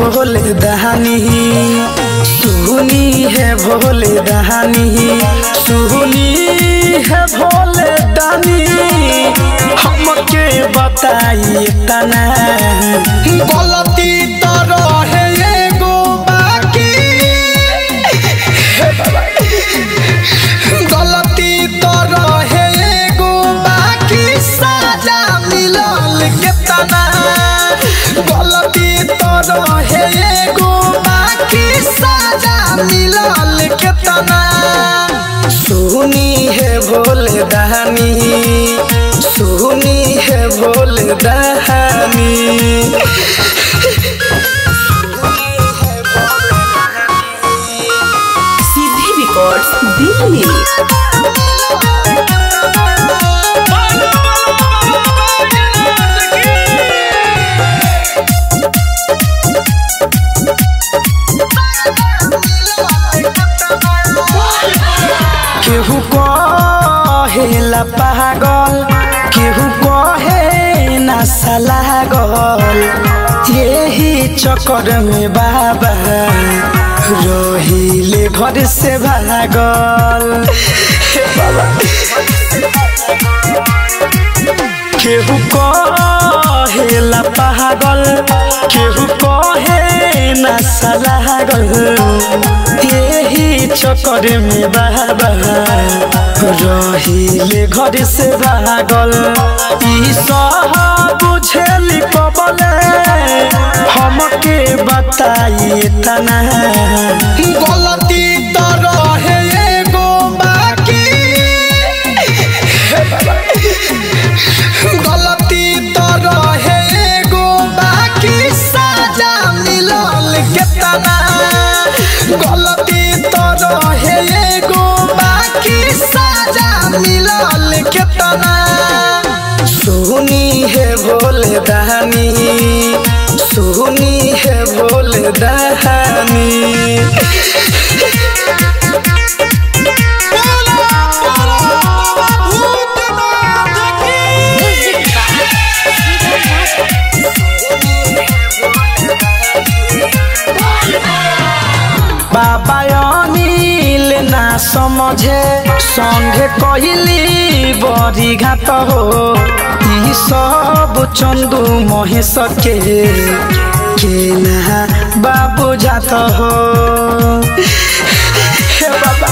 भोले दहानी सुनी है भोले दहानी सुनी है भोले दानी हमके बताइए तना गलती तो रहे एगो बाकी गलती तो रहे एगो बाकी सजा मिलल केतना गलती तो रहे एगो बाकी सजा मिलल केतना सुनी है भोले दहानी सुनी है भोले दहानी सिद्धि रिकॉर्ड्स दिल्ली केहू कहेला पागल केहू कहे ना लागल यही चक्कर में बाबा रहिले घर से भागल हे बाबा केहू कहेला पागल केहू कहे ना लागल यही चक्कर में बाबा रहिले घर से भागल ई सब बुझेली कबले हमके बताइए तना गलती तो रहे एगो बाकी गलती तो रहे एगो बाकी सजा मिलल केतना गलती तो रहे एगो बाकी सजा मिलल केतना सुनी है भोले दहानी सुनी है भोले दहानी बाबा अनिल ना समझे संगे कहली बड़ी घात हो ई सब चंदू महेश के के ना बाबू जात हो हे बाबा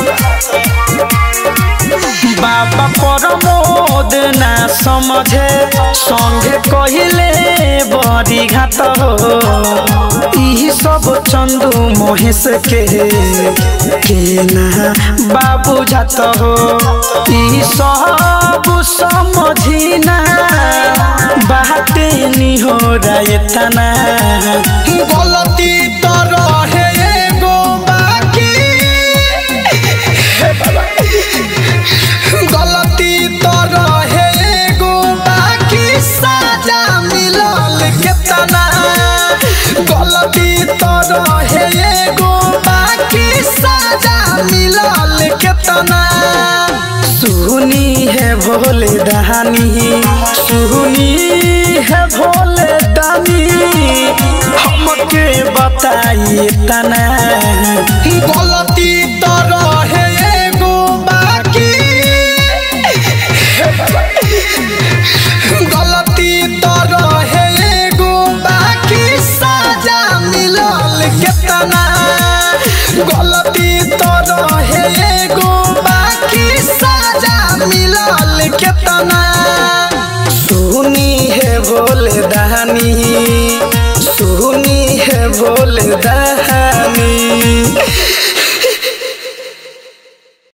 बाबा प्रमोद ना समझे संगे कहले बड़ी घात हो ई सब चंदू महेश के के ना बाबू जात हो ई सब समझी ना बाटे नी हो तना गलती तो रहे एगो बाकी गलती तो रहे एगो बाकी सजा मिलल केतना गलती तो रहे एगो बाकी सजा मिलल केतना सुनी है भोले दहानी सुनी है भोले दानी हमके बताइए तना गलती